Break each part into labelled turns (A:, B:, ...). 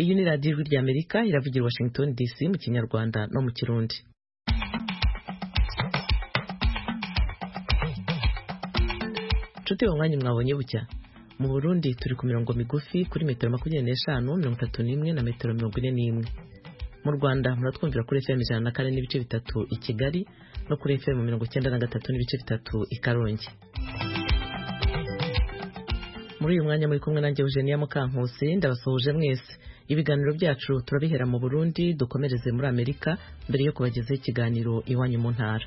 A: Iyi ni radiyo ijwi ry'Amerika iravugira i Washington DC mu kinyarwanda no mu kirundi nshuti uwo mwanya mwabonye bucya mu Burundi turi ku mirongo migufi kuri metero makumyabiri n'eshanu mirongo itatu n'imwe na metero mirongo ine n'imwe mu Rwanda muratwumvira kuri FM ijana na kane n'ibice bitatu i Kigali no kuri FM mirongo cyenda na gatatu n'ibice bitatu i Karongi muri uyu mwanya muri kumwe nanjye Eugenia Mukankusi ndabasuhuje mwese ibiganiro byacu turabihera mu Burundi dukomereze muri Amerika mbere yo kubagezaho ikiganiro iwanyu mu ntara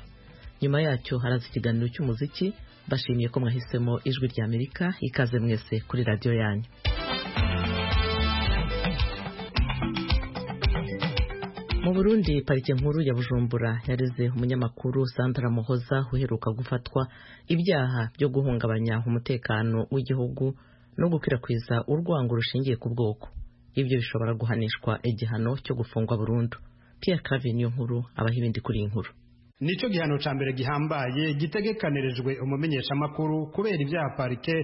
A: nyuma yacyo haraza ikiganiro cy'umuziki bashimiye ko mwahisemo ijwi rya Amerika ikaze mwese kuri radiyo yanyu mu Burundi parike nkuru ya Bujumbura yareze umunyamakuru Sandra Muhoza uheruka gufatwa ibyaha byo guhungabanya umutekano w'igihugu no gukwirakwiza urwango rushingiye ku bwoko ibyo bishobora guhanishwa igihano cyo gufungwa burundu Pierre Claver niyo nkuru abaha ibindi kuri iyi nkuru
B: nicyo gihano ca mbere gihambaye gitegekanirijwe umumenyeshamakuru kubera ibyaha parike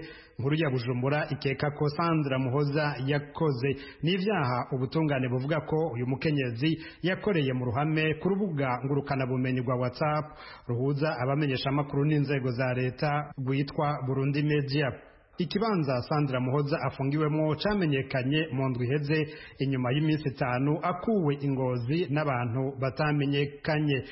B: nkuru ya bujumbura ikeka ko sandra muhoza yakoze n'ibyaha ubutungane buvuga ko uyu mukenyezi yakoreye mu ruhame ku rubuga ngurukanabumenyi rwa whatsapp ruhuza abamenyeshamakuru n'inzego za leta rwitwa burundi media ikibanza sandra muhoza afungiwemo camenyekanye mu ndwi iheze inyuma y'iminsi itanu akuwe ingozi n'abantu batamenyekanye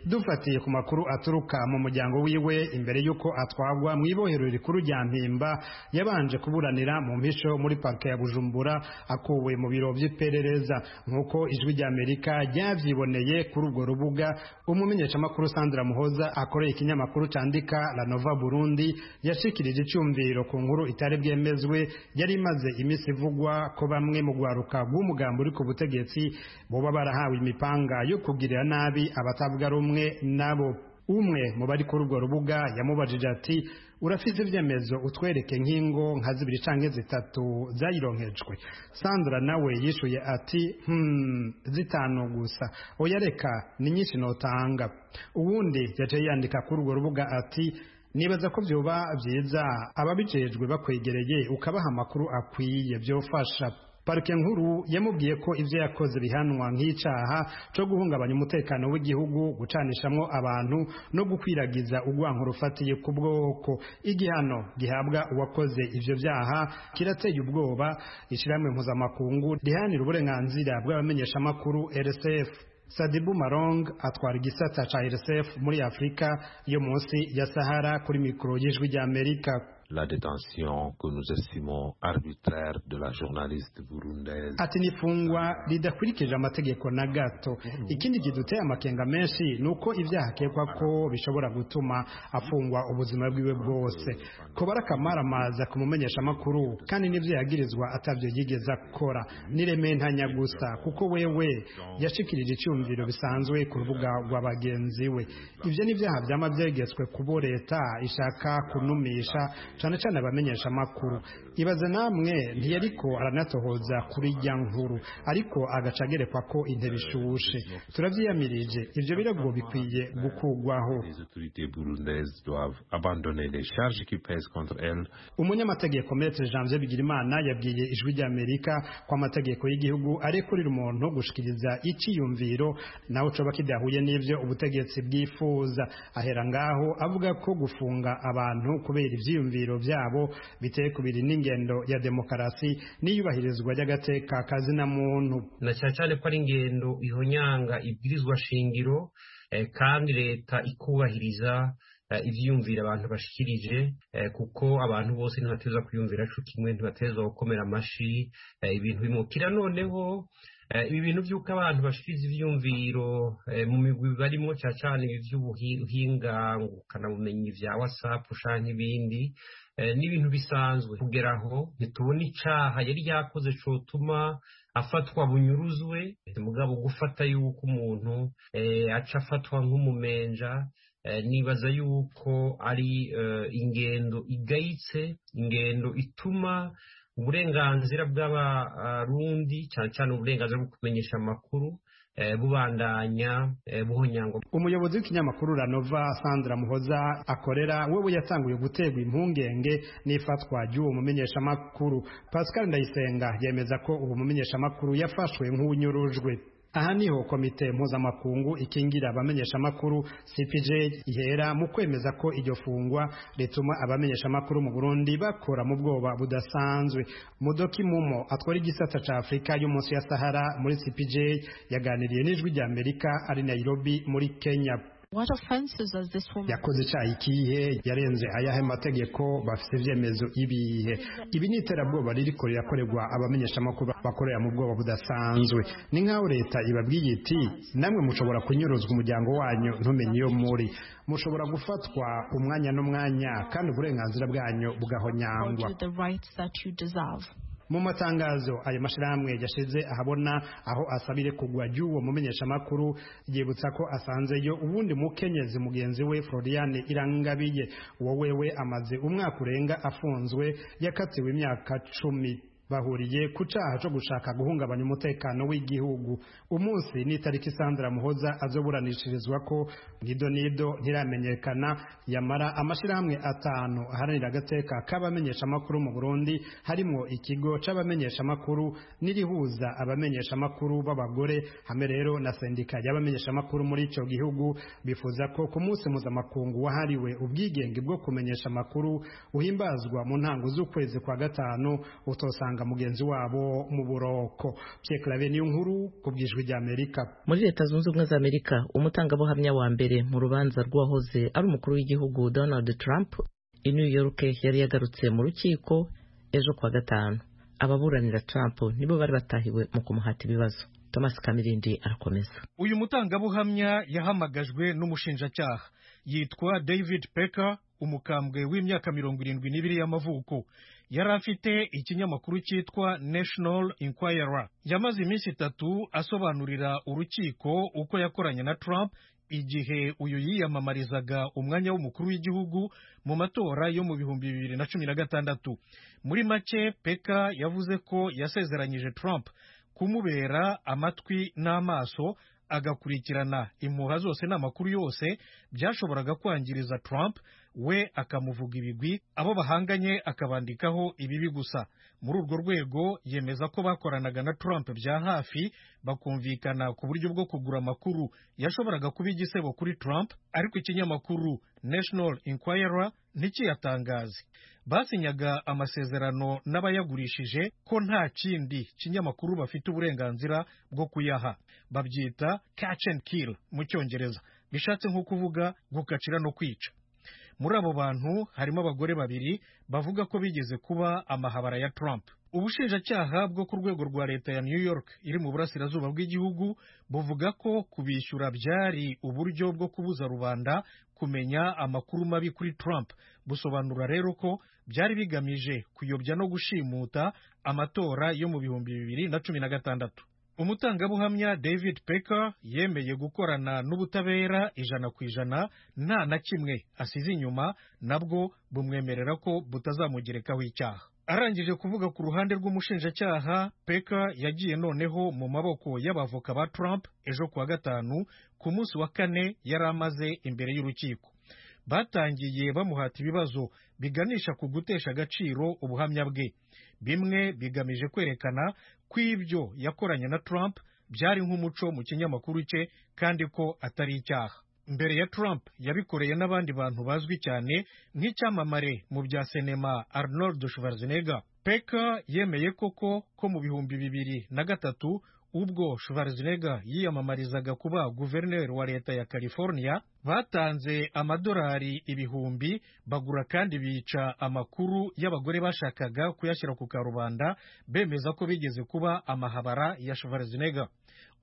B: dufatiye ku makuru aturuka mu muryango wiwe imbere y'uko atwagwa mu ibohero rikuru rya mpimba yabanje kuburanira mu mpisho muri parike ya bujumbura akuwe mu biro by'iperereza nk'uko ijwi rya amerika ryavyiboneye kuri urwo rubuga umumenyeshamakuru sandra muhoza akoreye ikinyamakuru candika la nova burundi yashikirije icyumviro ku nkuru itari bwemezwe yari imaze iminsi ivugwa ko bamwe mu rwaruka rw'umugambi uri ku butegetsi boba barahawe imipanga yo kugirira nabi abatavuga rumwe umwe nabo umwe mu bari kuri urwo rubuga yamubajije ati urafise ibyemezo utwereke nk'ingo nka zibiri canke zitatu zayironkejwe sandra nawe yishuye ati hmm, zitanu gusa oya reka ni nyinshi notanga uwundi yaciye yandika kuri urwo rubuga ati nibaza ko vyoba vyiza ababijejwe bakwegereye ukabaha amakuru akwiye vyofasha parike nkuru yamubwiye ko ibyo yakoze bihanwa nk'icyaha cyo guhungabanya umutekano w'igihugu gucanishamwo abantu no gukwiragiza urwango rufatiye ku bwoko igihano gihabwa uwakoze ibyo byaha kirateye ubwoba ishyirahamwe mpuzamakungu rihanira uburenganzira bw'abamenyeshamakuru rsf Sadibu Marong atwara igisata ca RSF muri Afrika yo munsi ya Sahara kuri mikoro y'ijwi rya Amerika
C: la détention que nous estimons arbitraire de la journaliste burundaise.
B: Ati nifungwa ridakurikije amategeko na gato. Ikindi kiduteye amakenga menshi nuko ibyaha akekwa ko bishobora gutuma afungwa ubuzima bwiwe bwose. Kobara Kamara amaza kumumenyesha amakuru kandi n'ivyo yagirizwa atavyo yigeze akora. Niremeye ntanya gusa kuko wewe yashikirije icyumviro bisanzwe ku rubuga rw'abagenzi we. Ivyo n'ivyaha vyama vyegetswe kubo leta ishaka kunumisha cyane cyane abamenyesha amakuru ibaze namwe ntiyariko aranatohoza kuri ijya nkuru ariko agaca agerekwa ko intebe ishushe turabyiyamirije ibyo birego bikwiye gukugwaho umunyamategeko metre janvier bigirimana yabwiye ijwi ry'amerika ko amategeko y'igihugu arekurira umuntu gushikiriza icyiyumviro nawe coba kidahuye n'ibyo ubutegetsi bwifuza ahera ngaho avuga ko gufunga abantu kubera ivyiyumviro ibyiyumviro byabo biteye kubiri n'ingendo ya demokarasi n'iyubahirizwa ry'agateka kazina muntu
D: na cyane cyane ko ari ingendo ihonyanga ibwirizwa shingiro eh, kandi leta ikubahiriza ibyiyumvira abantu bashikirije kuko abantu bose ntibateza kwiyumvira co kimwe ntibateza gukomera amashi ibintu bimukira noneho ibi bintu by'uko abantu bashikiriza ibyiyumviro mu migwi barimo cyane cyane ibi by'ubuhinga ngurukanabumenyi bya wasapu canke ibindi n'ibintu bisanzwe kugera aho ntitubona icaha yari yakoze cotuma afatwa bunyuruzwe mugabo gufata yuko umuntu aca afatwa nk'umumenja nibaza yuko ari ingendo igayitse ingendo ituma uburenganzira bw'abarundi cyane cyane uburenganzira bwo kumenyesha amakuru bubandanya buhonyangwa
B: umuyobozi w'ikinyamakuru ranova sandra muhoza akorera we yatanguye guterwa impungenge n'ifatwa ry'uwo mumenyeshamakuru pascal ndayisenga yemeza ko uwo mumenyeshamakuru yafashwe nk'unyurujwe aha niho komite mpuzamakungu ikingira abamenyeshamakuru cpj ihera mu kwemeza ko iryo fungwa rituma abamenyeshamakuru mu burundi bakora mu bwoba budasanzwe mudoki mumo atwara igisata cya afurika yo munsi ya sahara muri cpj yaganiriye n'ijwi rya amerika ari nairobi muri kenya yakoze icyaha ikihe yarenze ayahe mategeko bafite ibyemezo ibihe ibi ni iterabwoba ririko rirakorerwa abamenyeshamakuru bakorera mu bwoba budasanzwe ni nk'aho leta ibabwiye iti namwe mushobora kunyuruzwa umuryango wanyu ntumenye iyo muri mushobora gufatwa umwanya n'umwanya kandi uburenganzira bwanyu bugahonyangwa mu matangazo ayo mashyirahamwe yashize ahabona aho asabire kugwa ry'uwo mumenyeshamakuru yibutsa ko asanzeyo ubundi mukenyezi mugenzi we floriane irangabiye wowewe amaze umwaka urenga afunzwe yakatiwe imyaka cumi bahuriye ku cyaha cyo gushaka guhungabanya umutekano w'igihugu umunsi ni itariki sandra muhoza azoburanishirizwa ko nido nido ntiramenyekana yamara amashyirahamwe atanu aharanira agateka k'abamenyeshamakuru mu burundi harimo ikigo c'abamenyeshamakuru n'irihuza abamenyeshamakuru b'abagore hamwe rero na sendika y'abamenyeshamakuru muri icyo gihugu bifuza ko ku munsi mpuzamakungu wahariwe ubwigenge bwo kumenyesha amakuru uhimbazwa mu ntango z'ukwezi kwa gatanu utosanga mugenzi wabo mu buroko cyekarabe niyo nkuru ku bwijwi rya amerika
A: muri leta zunze ubumwe za amerika umutangabuhamya wa mbere mu rubanza rw'uwahoze ari umukuru w'igihugu donald trump i new york yari yagarutse mu rukiko ejo kuwa gatanu ababuranira trump nibo bari batahiwe mu kumuhata ibibazo thomas kamirindi arakomeza
E: uyu mutangabuhamya yahamagajwe n'umushinjacyaha yitwa david pecker umukambwe w'imyaka mirongo irindwi n'ibiri y'amavuko yari afite ikinyamakuru cyitwa national inquirer yamaze iminsi itatu asobanurira urukiko uko yakoranye na trump igihe uyu yiyamamarizaga umwanya w'umukuru w'igihugu mu matora yo mu bihumbi bibiri na cumi na gatandatu muri make peka yavuze ko yasezeranyije trump kumubera amatwi n'amaso agakurikirana impuha zose n'amakuru yose byashoboraga kwangiriza Trump we akamuvuga ibigwi abo bahanganye akabandikaho ibibi gusa muri urwo rwego yemeza ko bakoranaga na Trump bya hafi bakumvikana ku buryo bwo kugura amakuru yashoboraga kuba igisebo kuri Trump ariko ikinyamakuru National Inquirer ntikiyatangaze basinyaga amasezerano n'abayagurishije ko nta kindi kinyamakuru bafite uburenganzira bwo kuyaha babyita catch and kill mu cyongereza bishatse nko kuvuga gukacira no kwica muri abo bantu harimo abagore babiri bavuga ko bigeze kuba amahabara ya Trump ubushinjacyaha bwo ku rwego rwa leta ya New York iri mu burasirazuba bw'igihugu buvuga ko kubishyura byari uburyo bwo kubuza rubanda kumenya amakuru mabi kuri Trump busobanura rero ko byari bigamije kuyobya no gushimuta amatora yo mu bihumbi bibiri na cumi na gatandatu umutangabuhamya david pecker yemeye gukorana n'ubutabera ijana ku ijana nta na kimwe asize inyuma nabwo bumwemerera ko butazamugerekaho icyaha arangije kuvuga ku ruhande rw'umushinjacyaha pecker yagiye noneho mu maboko y'abavoka ba trump ejo kuwa gatanu ku munsi wa kane yari amaze imbere y'urukiko batangiye bamuhata ibibazo biganisha ku gutesha agaciro ubuhamya bwe bimwe bigamije kwerekana ko ibyo yakoranye na Trump byari nk'umuco mu kinyamakuru cye kandi ko atari icyaha mbere ya Trump yabikoreye n'abandi bantu bazwi cyane nk'icyamamare mu bya sinema Arnold Schwarzenegger Peka yemeye koko ko mu bihumbi bibiri na gatatu ubwo Schwarzenegger yiyamamarizaga kuba guverineri wa leta ya California batanze amadolari ibihumbi bagura kandi bica amakuru y'abagore bashakaga kuyashyira ku karubanda bemeza ko bigeze kuba amahabara ya Schwarzenegger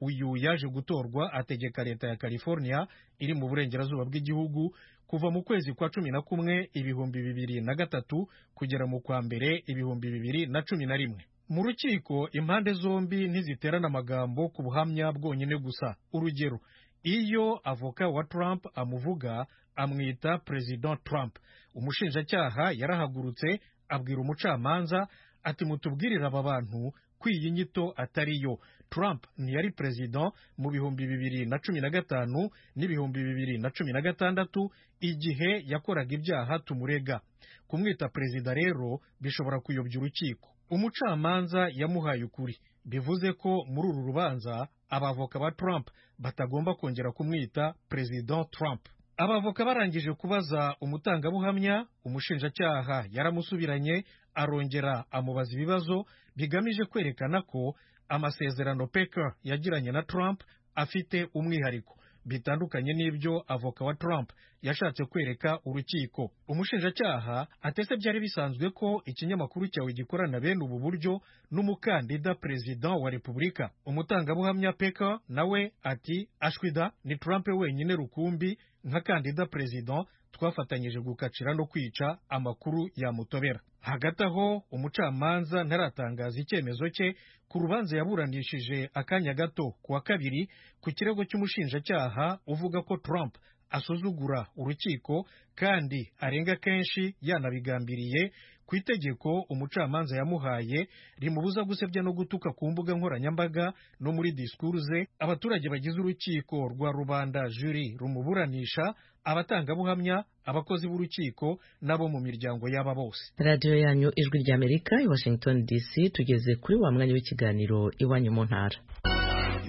E: uyu yaje gutorwa ategeka leta ya California iri mu burengerazuba bw'igihugu kuva mu kwezi kwa cumi na kumwe ibihumbi bibiri na gatatu kugera mu kwa mbere ibihumbi bibiri na cumi na rimwe mu rukiko impande zombi ntiziterana amagambo ku buhamya bwonyine gusa urugero iyo avoka wa Trump amuvuga amwita President Trump umushinjacyaha yarahagurutse abwira umucamanza ati mutubwirire aba bantu ko iyi nyito atari yo Trump ntiyari perezida mu bihumbi bibiri na cumi na gatanu n'ibihumbi bibiri na cumi na gatandatu igihe yakoraga ibyaha tumurega kumwita perezida rero bishobora kuyobya urukiko umucamanza yamuhaye ukuri bivuze ko muri uru rubanza abavoka ba Trump batagomba kongera kumwita perezida Trump abavoka barangije kubaza umutangabuhamya umushinjacyaha yaramusubiranye arongera amubaza ibibazo bigamije kwerekana ko amasezerano peka yagiranye na Trump afite umwihariko bitandukanye n'ibyo avoka wa Trump yashatse kwereka urukiko umushinjacyaha atese byari bisanzwe ko ikinyamakuru cyawe gikorana bene ubu buryo n'umukandida perezida wa repubulika umutangabuhamya peka nawe ati ashwida ni Trump wenyine rukumbi nka kandida perezida twafatanyije gukacira no kwica amakuru yamutobera hagati aho umucamanza ntaratangaza icyemezo cye ku rubanza yaburanishije akanya gato ku wa kabiri ku kirego cy'umushinjacyaha uvuga ko Trump asuzugura urukiko kandi arenga kenshi yanabigambiriye ku itegeko umucamanza yamuhaye rimubuza gusebya no gutuka ku mbuga nkoranyambaga no muri disikuru ze abaturage bagize urukiko rwa rubanda juri rumuburanisha abatangabuhamya abakozi b'urukiko n'abo mu miryango y'aba bose
A: radiyo yanyu ijwi ry'amerika i washington dc tugeze kuri wa mwanya w'ikiganiro iwanyu mu ntara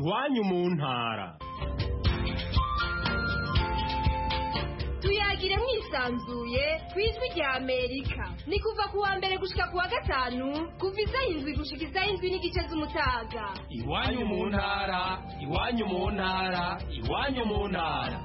F: iwanyu mu ntara
G: tuyagire mwisanzuye ku ijwi rya amerika ni kuva ku wa mbere gushika ku wa gatanu kuva isaha indwi gushika isaha indwi n'igice z'umutaga
F: iwanyu mu ntara iwanyu mu ntara iwanyu mu ntara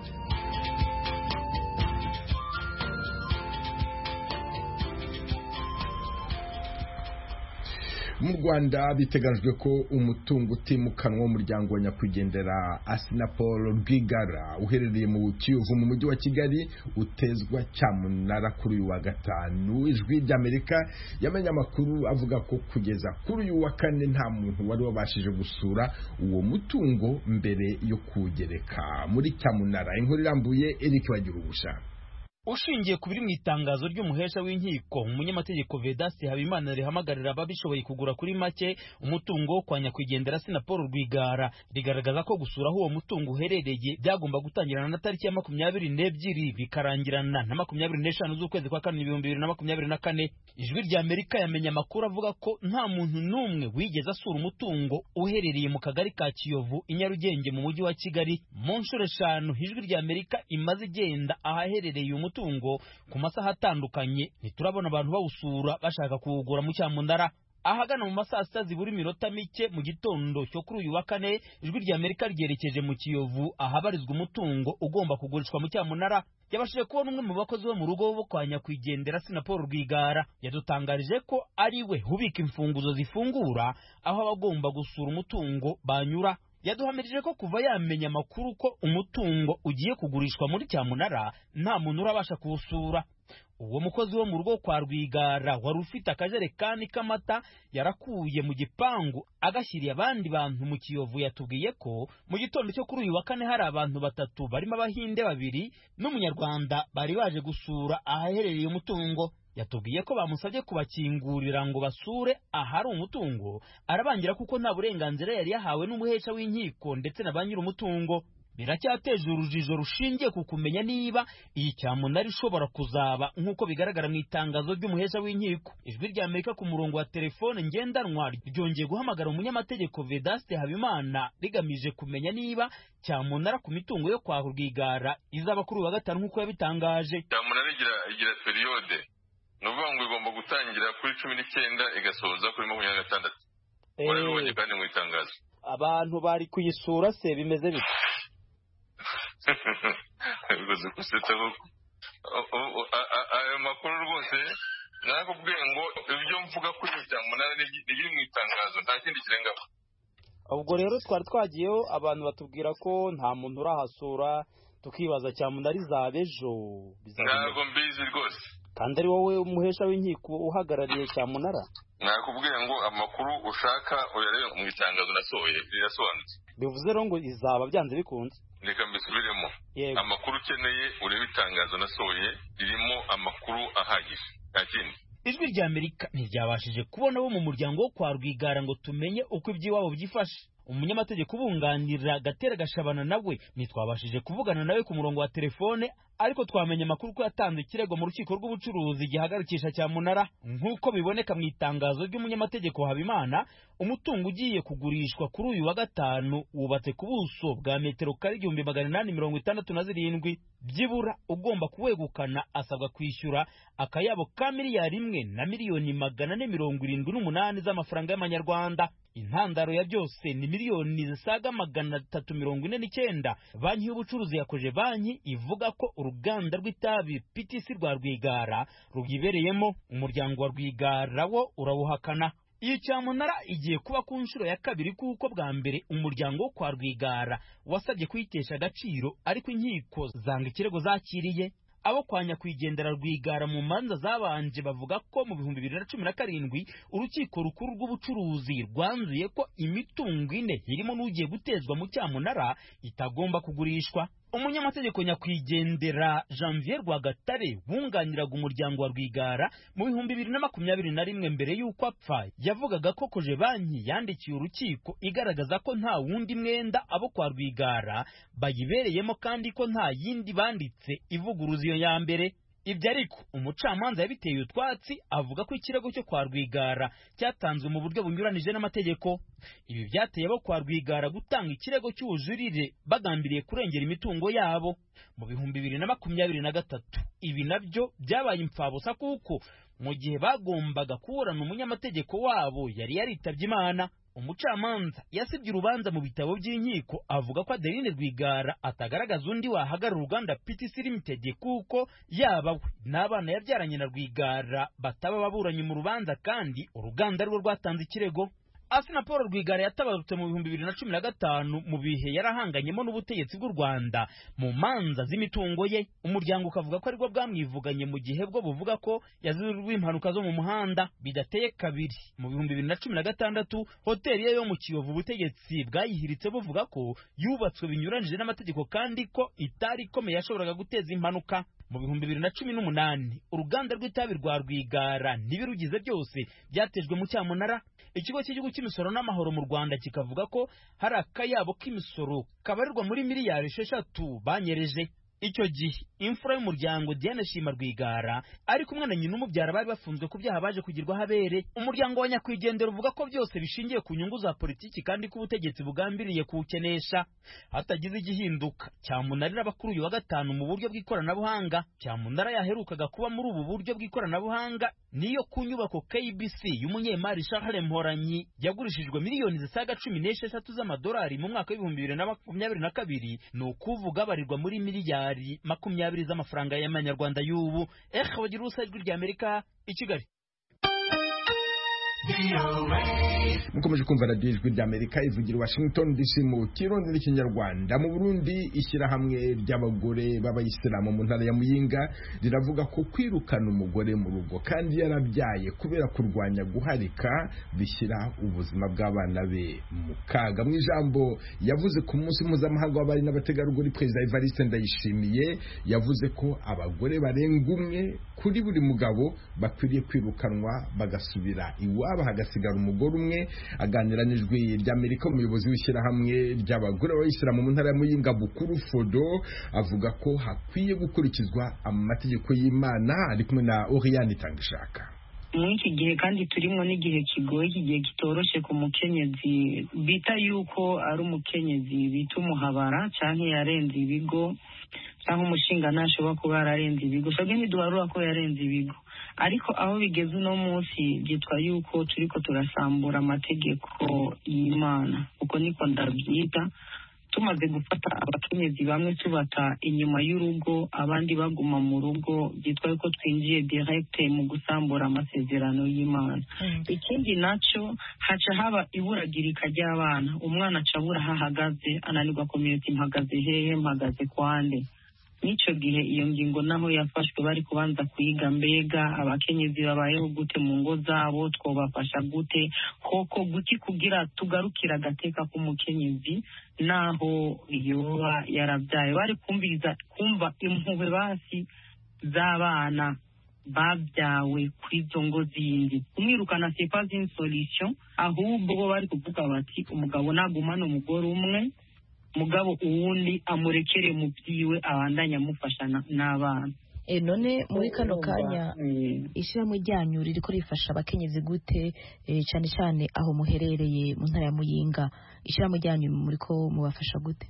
H: mu rwanda biteganyijwe ko umutungo utimukanwa w'umuryango wa nyakwigendera asinapol rwigara uherereye mu kiyovu mu mujyi wa kigali utezwa cyamunara kuri uyu wa gatanu ijwi ry'amerika yamenye amakuru avuga ko kugeza kuri uyu wa kane nta muntu wari wabashije gusura uwo mutungo mbere yo kuwugereka muri cyamunara inkuru irambuye eric bagira ubushake
I: ushingiye ku biri mu itangazo ry'umuhesha w'inkiko umunyamategeko vedasi habimana rihamagarira ababishoboye kugura kuri make umutungo wo kwa nyakwigendera sinapolo rwigara rigaragaza ko gusura aho uwo mutungo uherereye byagomba gutangirana na tariki ya makumyabiri n'ebyiri bikarangirana na makumyabiri n'eshanu z'ukwezi kwa kane ibihumbi bibiri na makumyabiri na kane ijwi rya amerika yamenye amakuru avuga ko nta muntu n'umwe wigeze asura umutungo uherereye mu kagari ka kiyovu i nyarugenge mu mujyi wa kigali mu nshuro eshanu ijwi rya amerika imaze igenda ahaherereye umutungo umutungo ku masaha atandukanye ntiturabona abantu bawusura bashaka kuwugura mu cyamunara ahagana mu masaha sita zibura iminota mike mu gitondo cyo kuri uyu wa kane ijwi rya amerika ryerekeje mu kiyovu ahabarizwa umutungo ugomba kugurishwa mu cyamunara yabashije kubona umwe mu bakozi bo mu rugo bo kwa nyakwigendera sinapolo rwigara yadutangarije ko ari we ubika imfunguzo zifungura aho abagomba gusura umutungo banyura yaduhamirije ko kuva yamenya amakuru ko umutungo ugiye kugurishwa muri cyamunara nta muntu urabasha kuwusura uwo mukozi wo mu rugo kwa rwigara wari ufite akajerekani k'amata yarakuye mu gipangu agashyiriye abandi bantu mu kiyovu yatubwiye ko mu gitondo cyo kuri uyu wa kane hari abantu batatu barimo abahinde babiri n'umunyarwanda bari baje gusura ahaherereye umutungo yatubwiye ko bamusabye kubakingurira ngo basure ahari umutungo arabangira kuko nta burenganzira yari yahawe n'umuhesha w'inkiko ndetse na ba nyir'umutungo biracyateje urujijo rushingiye ku kumenya niba iyi cyamunara ishobora kuzaba nk'uko bigaragara mu itangazo ry'umuhesha w'inkiko ijwi rya amerika ku murongo wa telefone ngendanwa ryongeye guhamagara umunyamategeko vedaste habimana rigamije kumenya niba cyamunara ku mitungo yo kwa rwigara izaba kuri uwa gatanu nk'uko yabitangaje
J: cyamunara igira periyode ni ukuvuga ngo igomba gutangira kuri cumi n'icyenda igasoza kuri makumyabiri na gatandatu warabibonye kandi mu itangazo
I: abantu bari kuyisura se bimeze bite
J: bivuze ko usetse koko ayo makuru rwose nakubwiye ngo ibyo mvuga kuri iyo cyamunara biri mu itangazo nta kindi kirengaho
I: ubwo rero twari twagiyeho abantu batubwira ko nta muntu urahasura tukibaza cyamunara izaba ejo
J: ntabwo mbizi rwose
I: kandi ari wowe umuhesha w'inkiko uhagarariye cyamunara
J: nakubwiye ngo amakuru ushaka uyarebe mu itangazo nasohoye rirasobanutse
I: bivuze rero ngo izaba byanze bikunze
J: reka mbisubiremo amakuru ukeneye urebe itangazo nasohoye ririmo amakuru ahagije nta kindi
I: ijwi rya amerika ntiryabashije kubona bo mu muryango wo kwa rwigara ngo tumenye uko iby'iwabo byifashe umunyamategeko ubunganira gatera gashabana nawe ntitwabashije kuvugana nawe ku murongo wa telefone ariko twamenye amakuru ko yatanze ikirego mu rukiko rw'ubucuruzi gihagarikisha cyamunara nk'uko biboneka mu itangazo ry'umunyamategeko habimana umutungo ugiye kugurishwa kuri uyu wa gatanu wubatse ku buso bwa metero kare igihumbi magana inani mirongo itandatu na zirindwi byibura ugomba kuwegukana asabwa kwishyura akayabo ka miliyari imwe na miliyoni magana ane mirongo irindwi n'umunani z'amafaranga y'amanyarwanda intandaro ya byose ni miliyoni zisaga magana atatu mirongo ine n'icyenda banki y'ubucuruzi yakoje banki ivuga ko uruganda rw'itabi PTC rwa Rwigara rubyibereyemo umuryango wa Rwigara wo urawuhakana iyi cyamunara igiye kuba ku nshuro ya kabiri kuko bwa mbere umuryango wo kwa Rwigara wasabye kuyitesha agaciro ariko inkiko zanga ikirego zakiriye abo kwa nyakwigendera rwigara mu manza zabanje bavuga ko mu bihumbi bibiri na cumi na karindwi urukiko rukuru rw'ubucuruzi rwanzuye ko imitungo ine irimo n'ugiye gutezwa mu cyamunara itagomba kugurishwa umunyamategeko nyakwigendera janvier rwagatare wunganiraga umuryango wa rwigara mu bihumbi bibiri na makumyabiri na rimwe mbere y'uko apfa yavugaga ko koje banki yandikiye urukiko igaragaza ko nta wundi mwenda abo kwa rwigara bayibereyemo kandi ko nta yindi banditse ivuguruza iyo ya mbere ibyo ariko umucamanza yabiteye utwatsi avuga ko ikirego cyo kwa rwigara cyatanzwe mu buryo bunyuranije n'amategeko ibi byateye abo kwa rwigara gutanga ikirego cy'ubujurire bagambiriye kurengera imitungo yabo mu bihumbi bibiri na makumyabiri na gatatu ibi nabyo byabaye impfabusa kuko mu gihe bagombaga kuburana umunyamategeko wabo yari yaritabye imana umucamanza yasibye urubanza mu bitabo by'inkiko avuga ko adeline rwigara atagaragaza undi wahagarara uruganda ptc limited kuko yaba we n'abana yabyaranye na rwigara bataba baburanye mu rubanza kandi uruganda rwo rwatanze ikirego Asina Paul Rwigara yatabarutse mu bihumbi bibiri na cumi na gatanu mu bihe yarahanganyemo n'ubutegetsi bw'u Rwanda mu manza z'imitungo ye umuryango ukavuga ko aribwo bwamwivuganye mu gihe bwo buvuga ko yazirwa impanuka zo mu muhanda bidateye kabiri mu bihumbi bibiri na cumi na gatandatu hoteli ye yo mu Kiyovu ubutegetsi bwayihiritse buvuga ko yubatswe binyuranije n'amategeko kandi ko itari ikomeye yashoboraga guteza impanuka mu bihumbi bibiri na cumi n'umunani uruganda rw'itabi rwa rwigara ntibirugize byose byatejwe mu cyamunara ikigo cy'igihugu cy'imisoro n'amahoro mu rwanda kikavuga ko hari akayabo k'imisoro kabarirwa muri miliyari esheshatu banyereje icyo gihe imfura y'umuryango Diane Shima Rwigara ari kumwe na nyina umubyara bari bafunzwe ku byaha baje kugirwa habere umuryango wa nyakwigendera uvuga ko byose bishingiye ku nyungu za politiki kandi ko ubutegetsi bugambiriye kuwukenesha hatagize igihinduka cyamunarira bakuru uyu wa gatanu mu buryo bw'ikoranabuhanga cyamunara yaherukaga kuba muri ubu buryo bw'ikoranabuhanga niyo ku nyubako KBC y'umunyemari Charles Mhoranyi yagurishijwe miliyoni zisaga cumi n'esheshatu z'amadolari mu mwaka w'ibihumbi bibiri na makumyabiri na kabiri ni ukuvuga barirwa muri miliyari amadolari makumyabiri z'amafaranga y'amanyarwanda y'ubu ehe wagira ubusa ijwi rya amerika i kigali
H: mukomeje kumva radiyo ijwi rya amerika ivugira washington dc mu kirundi n'ikinyarwanda mu burundi ishyirahamwe ry'abagore b'abayisilamu mu ntara ya muyinga riravuga ko kwirukana umugore mu rugo kandi yarabyaye kubera kurwanya guharika bishyira ubuzima bw'abana be mu kaga mu ijambo yavuze ku munsi mpuzamahanga w'abari n'abategarugori perezida evariste ndayishimiye yavuze ko abagore barenga umwe kuri buri mugabo bakwiriye kwirukanwa bagasubira iwabo haba hagasigara umugore umwe aganira n'ijwi ry'amerika umuyobozi w'ishyirahamwe ry'abagore b'abayisilamu mu ntara ya muyinga bukuru fodo avuga ko hakwiye gukurikizwa amategeko y'imana ari kumwe na oriyani itangishaka
K: muri iki gihe kandi turimo n'igihe kigoye igihe kitoroshye ku mukenyezi bita yuko ari umukenyezi bita umuhabara cyangwa yarenze ibigo cyangwa umushinga ntashobora kuba yararenze ibigo twebwe ntiduharura ko yarenze ibigo ariko aho bigeze uno munsi byitwa yuko turi ko turasambura amategeko y'imana kuko niko ndabyita tumaze gufata abakenyezi bamwe tubata inyuma y'urugo abandi baguma mu rugo byitwa yuko twinjiye direkite mu gusambura amasezerano y'imana ikindi nacyo haca haba iburagirika ry'abana umwana aca abura aho ahagaze ananirwa komite mpagaze hehe mpagaze kwande n'icyo gihe iyo ngingo naho yafashwe bari kubanza kuyiga mbega abakenyezi babayeho gute mu ngo zabo twobafasha gute koko guti kugira tugarukira agateka k'umukenyezi naho yoba yarabyaye bari kumviriza kumva impuhwe basi z'abana babyawe kuri izo ngo zindi kumwirukana sepa zini solisho ahubwo bo bari kuvuga bati umugabo nagumane umugore umwe mugabo uwundi amurekere mu byiwe abandanye amufasha na- n'abana
L: E, none muri kano kanya
M: ishyirahamwe ryanyu ririko rifasha abakenyezi gute eh, cyane cyane aho muherereye mu ntara ya muyinga ishyirahamwe ryanyu muriko mubafasha gute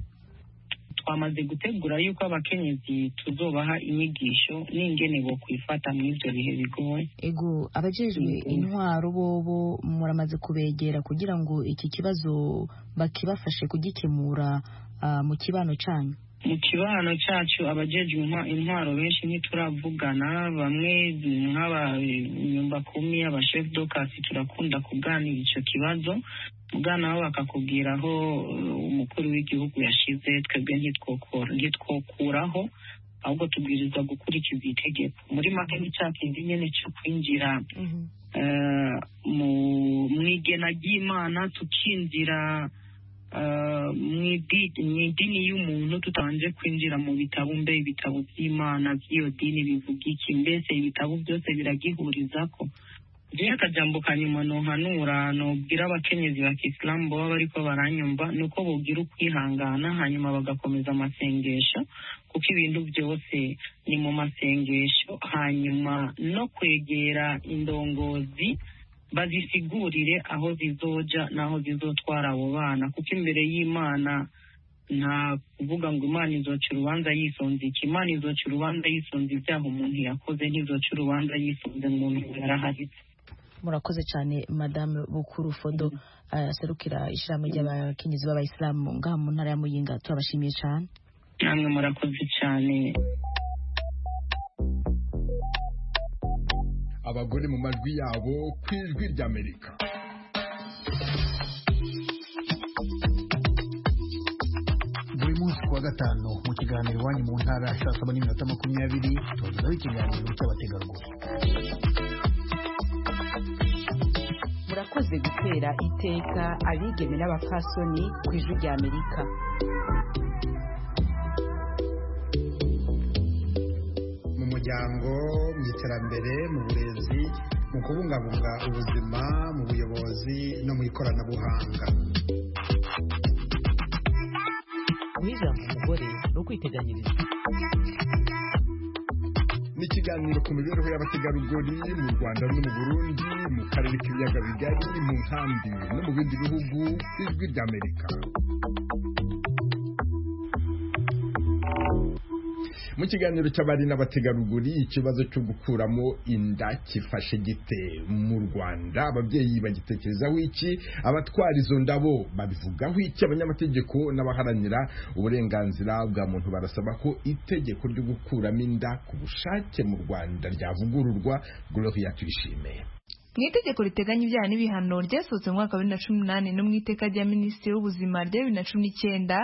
K: twamaze gutegura yuko abakenyezi tuzobaha inyigisho n'ingene bo kwifata mu ivyo bihe bigoye
M: ego abajejwe intwaro bobo muramaze kubegera kugira ngo iki kibazo bakibafashe kugikemura ah, mu kibano cyanyu
K: mu kibano cyacu abajejwe intwa- intwaro benshi ntituravugana bamwe nk'abanyumba kumi abashefu dokasi turakunda kuganira icyo kibazo mugana bo bakakubwira aho eh, umukuru w'igihugu yashize twebwe ntitwokora- ntitwokuraho ahubwo tubwirizwa gukurikiza itegeko muri make ni cya kindi nyine cyo kwinjira eh, mu mu igena ry'imana tukinjira eh, mu idi- mu idini y'umuntu tutabanje kwinjira mu bitabo mbe ibitabo by'imana by'iyo dini bivuga iki mbese ibitabo byose biragihurizako rero akajambo ka nyuma nohanura nobwira abakenyezi ba kisilamu baba bariko baranyumva ni uko bogira ukwihangana hanyuma bagakomeza amasengesho kuko ibintu byose ni mu masengesho hanyuma no kwegera indongozi bazisigurire aho zizoja n'aho zizotwara abo bana kuko imbere y'imana nta kuvuga ngo imana izoca urubanza yisunze iki imana izoca urubanza yisunze ibyaha umuntu yakoze ntizoca urubanza yisunze umuntu ngo yaraharitse
M: murakoze cyane madame bukuru fodo ah, aserukira ishyirahamwe ry'abakenyezi b'abayisilamu ngaha mu ntara ya muyinga turabashimiye cyane
K: namwe murakoze cyane
H: abagore mu majwi yabo ku ijwi ry'amerika
N: buri munsi ku wa gatanu mu kiganiro iwanyu mu ntara saa saba n'iminota makumyabiri tubagezaho ikiganiro cy'abategarugori
O: murakoze gutera iteka abigeme n'abapfasoni ku ijwi rya amerika
B: mu muryango mu iterambere mu burezi mu kubungabunga ubuzima mu buyobozi no mu ikoranabuhanga
F: guha ijambo umugore ni ukwiteganyiriza
H: n'ikiganiro ku mibereho y'abategarugori mu rwanda no mu burundi mu karere k'ibiyaga bigari mu nkambi no mu bindi bihugu ijwi ry'amerika mu kiganiro cy'abari n'abategarugori ikibazo cyo gukuramo inda kifashe gite mu rwanda ababyeyi bagitekerezaho iki abatwara izo ndabo babivugaho iki abanyamategeko n'abaharanira uburenganzira bwa muntu barasaba ko itegeko ryo gukuramo inda ku bushake mu rwanda ryavugururwa gloria tuyishimiye
P: mu itegeko riteganya ibyaha n'ibihano ryasohotse mu mwaka wa bibiri na cumi n'umunani no mu iteka rya minisitiri w'ubuzima rya bibiri na cumi n'icyenda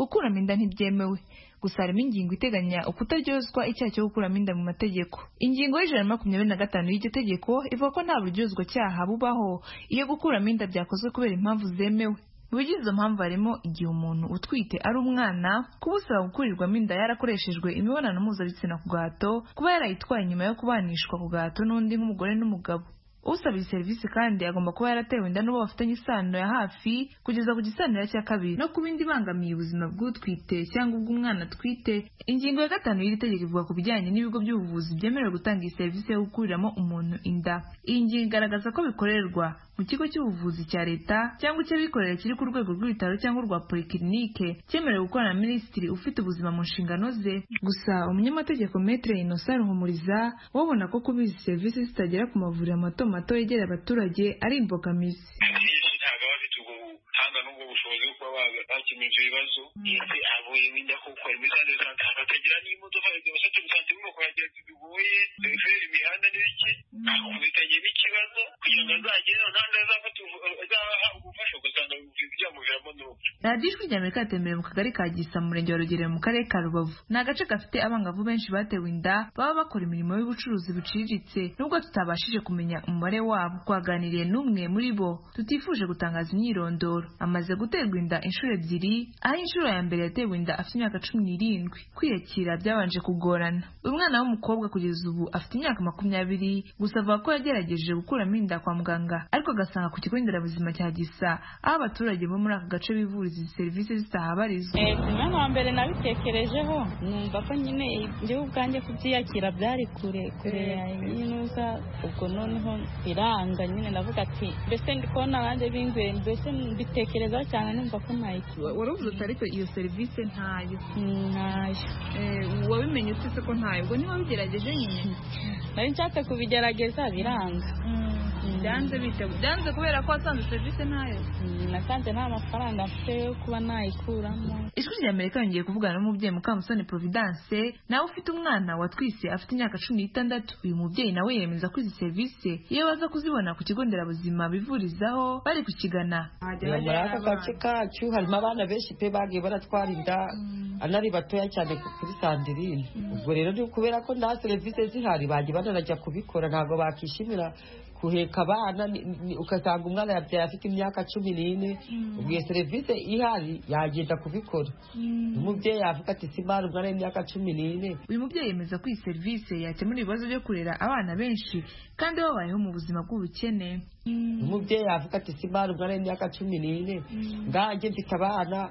P: gukuramo inda ntibyemewe gusa harimo ingingo iteganya ukutaryozwa icyaha cyo gukuramo inda mu mategeko ingingo y'ijana na makumyabiri na gatanu y'iryo tegeko ivuga ko nta buryozwa cyaha bubaho iyo gukuramo inda byakozwe kubera impamvu zemewe mu bigize izo mpamvu harimo igihe umuntu utwite ari umwana kuba usaba gukurirwamo inda yarakoreshejwe imibonano mpuzabitsina ku gahato kuba yarayitwaye nyuma yo kubanishwa ku gahato n'undi nk'umugore n'umugabo usaba iyi serivisi kandi agomba kuba yaratewe inda n'uwo bafitanye isano ya hafi kugeza ku gisanira cya kabiri no ku bindi ibangamiye ubuzima bw'utwite cyangwa ubw'umwana atwite ingingo ya gatanu y'iri tegeko ivuga ku bijyanye n'ibigo by'ubuvuzi byemerewe gutanga iyi serivisi yo gukuriramo umuntu inda iyi ngingo igaragaza ko bikorerwa mu kigo cy'ubuvuzi cya leta cyangwa icy'abikorera kiri ku rwego rw'ibitaro cyangwa urwa polikirinike cyemerewe gukorana na minisitiri ufite ubuzima mu nshingano ze gusa umunyamategeko metre inosa ruhumuriza we abona ko kuba izi serivisi zitagera ku mavuriro mato mato yegereye abaturage ari imbogamizi
J: akenshi ntabwo aba afite ubwo buhanga n'ubwo bushobozi bwo kuba bakemura ibyo bibazo ndetse avuyemo inda kuko harimo izandi zitandukanye akagira n'imodoka yagiye gusatira usanze urimo kuhagera bigoye referera imihanda n'ibiki akubitanyemo ikibazo kugira ngo azagere aho kandi azafata ubu- azahabwa ubufasha ugasanga ibimuviramo n'urupfu
P: radiyo ijwi ry'amerika yatembereye mu kagari ka gisa mu murenge wa rugerero mu karere ka rubavu ni agace gafite abangavu benshi batewe inda baba bakora imirimo y'ubucuruzi buciriritse nubwo tutabashije kumenya umubare wabo twaganiriye n'umwe muri bo tutifuje gutangaza imyirondoro amaze guterwa inda inshuro ebyiri aho inshuro ya mbere yatewe inda afite imyaka cumi n'irindwi kwiyakira byabanje kugorana uyu mwana w'umukobwa kugeza ubu afite imyaka makumyabiri gusa avuga ko yagerageje gukuramo inda kwa muganga ariko agasanga ku kigo nderabuzima cya gisa aho abaturage bo muri aka gace bivuriza izi serivisi zitahabarizwa
Q: ku mwanya wa mbere nabitekerejeho numva ko nyine njyewe ubwanjye kubyiyakira byari kure kure n'inuza ubwo noneho biranga nyine navuga ati mbese ndi kubona abandi binguye mbese mbitekerezaho cyane numva ko nayiki
P: wari uvuze utari ko iyo serivisi ntayo
Q: ntayo
P: wabimenye utese ko ntayo ubwo niba wabigerageje nyine
Q: nari nshatse kubigerageza biranga
P: byanze bite byanze kubera ko wasanze serivisi ntayo
Q: nasanze nta mafaranga mfite yo kuba nayikuramo
P: ijwi rya amerika yongeye kuvugana n'umubyeyi mukamusoni providence nawe ufite umwana watwise afite imyaka cumi n'itandatu uyu mubyeyi nawe yemeza ko izi serivisi iyo baza kuzibona ku kigo nderabuzima bivurizaho bari kukigana
R: muri aka gace kacu harimo abana benshi pe bagiye baratwara inda anari batoya cyane kuri sandirine ubwo rero ni ukubera ko nta serivisi zihari bagiye banarajya kubikora ntabwo bakishimira kuheka abana ugasanga umwana yabyaye afite imyaka cumi n'ine ubwo iyo serivisi ihari yagenda kubikora umubyeyi yavuga ati simana umwana w'imyaka cumi n'ine
P: uyu mubyeyi yemeza ko iyi serivisi yakemura ibibazo byo kurera abana benshi kandi babayeho mu buzima bw'ubukene
R: umubyeyi yavuga ati simana umwana w'imyaka cumi n'ine ngange mfite abana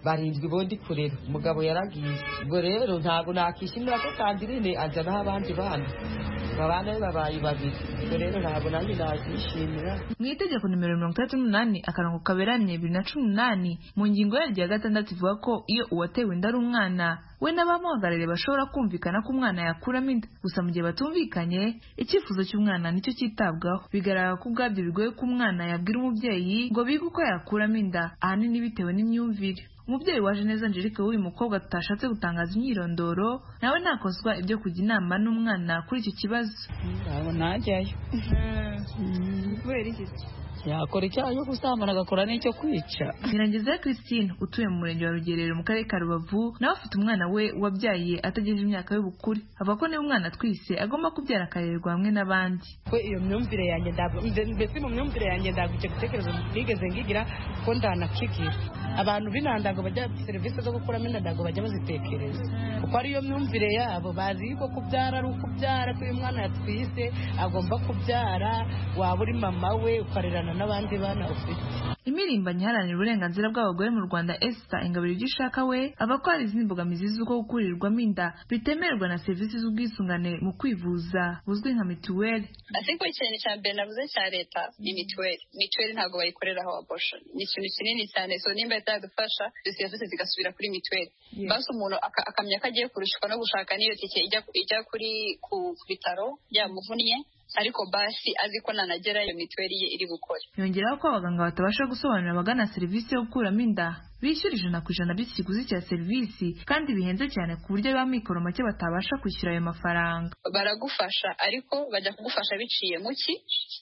R: barindwi bondi kurera umugabo yaragiye ubwo rero ntabwo nakishimira ko sandirine ajyanaho abandi bana babana be babaye babiri ubwo rero ntabwo nanjye nakishimira
P: mu itegeko nimero mirongo itandatu n'umunani akarongo kaberamye bibiri na cumi n'umunani mu ngingo yaryo ya gatandatu ivuga ko iyo uwatewe inda ari umwana we n'abamuhagarariye bashobora kumvikana ko umwana yakuramo inda gusa mu gihe batumvikanye icyifuzo cy'umwana nicyo cyitabwaho bigaragara ko ubwabyo bigoye ko umwana yabwira umubyeyi ngo bige uko yakuramo inda ahanini bitewe n'imyumvire umubyeyi waje neza angelique w'uyu mukobwa tutashatse gutangaza imyirondoro nawe ntakozwa ibyo kujya inama n'umwana kuri iki kibazo
Q: ntabwo ntajyayo
P: kubera iki
R: yakora icyaha cyo gusambana agakora n'icyo kwica
P: birangiza christine utuye mu murenge wa rugerero mu karere ka rubavu nawe afite umwana we wabyaye atagejeje imyaka y'ubukure avuga ko niba umwana atwise agomba kubyara akarerwa hamwe n'abandi
S: ko iyo myumvire yanjye mbese mu myumvire yanjye ndagukye gutekereza nigeze ngigira ko ndanakigira abantu b'intandago bajya serivisi zo gukuramo intandago bajya bazitekereza kuko ariyo myumvire yabo bazi ko kubyara ari ukubyara ko uyu mwana yatwise agomba kubyara waba uri mama we ukarerana n'abandi bana ufite
P: imirimbanyi iharanira uburenganzira bw'abagore mu rwanda esita ingabire ibyo ishaka we aba ko hari izindi mbogamizi z'uko gukurirwamo inda bitemerwa na serivisi z'ubwisungane mu kwivuza buzwi nka mituweli
T: ko ikintu cya mbere navuze cya leta ni mituweli mituweli ntabwo bayikoreraho aboshoni ni ikintu kinini cyane so nimba yadufasha izo serivisi zigasubira kuri mituweli basi umuntu akamenya ko agiye kurushwa no gushaka n'iyo tike ijya kuri ku bitaro byamuvunnye ariko basi azi ko nanagera iyo mituweli ye iri gukora
P: yongeraho ko abaganga batabasha gusobanurira abagana serivisi yo gukuramo inda bishyura ijana ku ijana by'ikiguzi cya serivisi kandi bihenze cyane ku buryo ba mikoro make batabasha kwishyura ayo mafaranga
T: baragufasha ariko bajya kugufasha biciye muki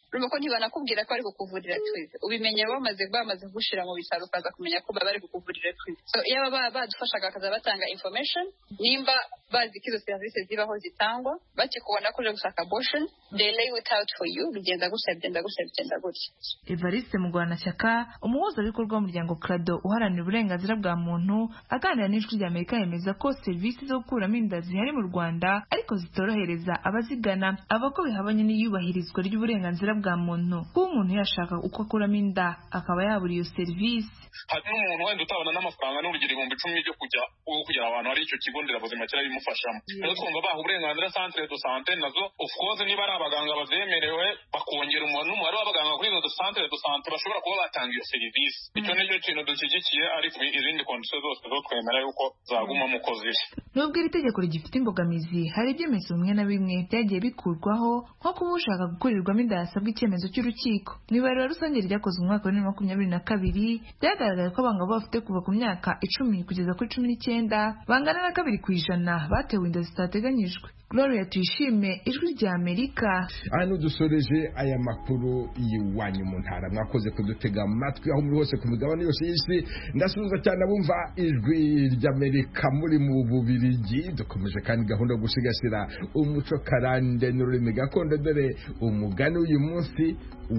T: urumva ko ntibanakubwira ko bari kukuvurira twize ubimenya bamaze bamaze gushyira mu bitaro ukaza kumenya ko baba bari kukuvurira twize so iyo baba badufashaga bakaza batanga information nimba bazi ko izo serivisi zibaho zitangwa bakikubona ko uje gushaka abortion they lay it out for you bigenda gutya bigenda gutya bigenda gutya
P: Evariste Mugwanashyaka umuhuzabikorwa w'umuryango Crado uharanira uburenganzira bwa muntu aganira n'ijwi rya amerika yemeza ko serivisi zo gukuramo inda zihari mu rwanda ariko zitorohereza abazigana ava ko bihabanye n'iyubahirizwa ry'uburenganzira bwa muntu kuba umuntu yashaka uko akuramo inda akaba yabura iyo serivisi
J: hari n'umuntu wenda utabona n'amafaranga n'urugero ibihumbi icumi byo kujya kugera ahantu hari icyo kigo nderabuzima cyari bimufashamo rero twumva baha uburenganzira santere do sante nazo of course niba ari abaganga bazemerewe bakongera n'umubare w'abaganga kuri izo santere do sante bashobora kuba batanga iyo serivisi icyo nicyo kintu dushyigikiye ariko izindi kondisiyo zose zo twemera yuko zagumamo uko ziri
P: nubwo iri tegeko rigifite imbogamizi hari ibyemezo bimwe na bimwe byagiye bikurwaho nko kuba ushaka gukurirwamo inda yasabwa icyemezo cy'urukiko mu ibarura rusange ryakozwe mu mwaka wa bibiri na makumyabiri na kabiri byagaragaye ko abangavu bafite kuva ku myaka icumi kugeza kuri cumi n'icyenda bangana na kabiri ku ijana batewe inda zitateganyijwe gloria tuyishime ijwi rya amerika
H: hano dusoreje aya makuru y'iwanyu mu ntara mwakoze kudutega amatwi aho muri hose ku migabane yose y'isi ndasubiza cyane abumva ijwi ry'amerika muri mu bubirigi dukomeje kandi gahunda yo gusigasira umuco karande n'ururimi gakondo dore umugani w'uyu munsi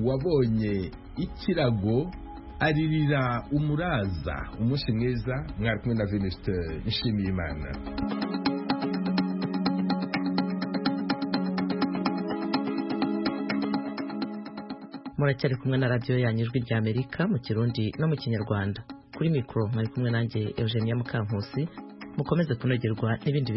H: wabonye ikirago aririra umuraza umunsi mwiza mwari kumwe na venuste nshimiyimana
A: muracyari kumwe na radiyo yanyu ijwi rya amerika mu kirundi no mu kinyarwanda kuri mikoro mwari kumwe nanjye eugenia mukankusi mukomeze kunogerwa n'ibindi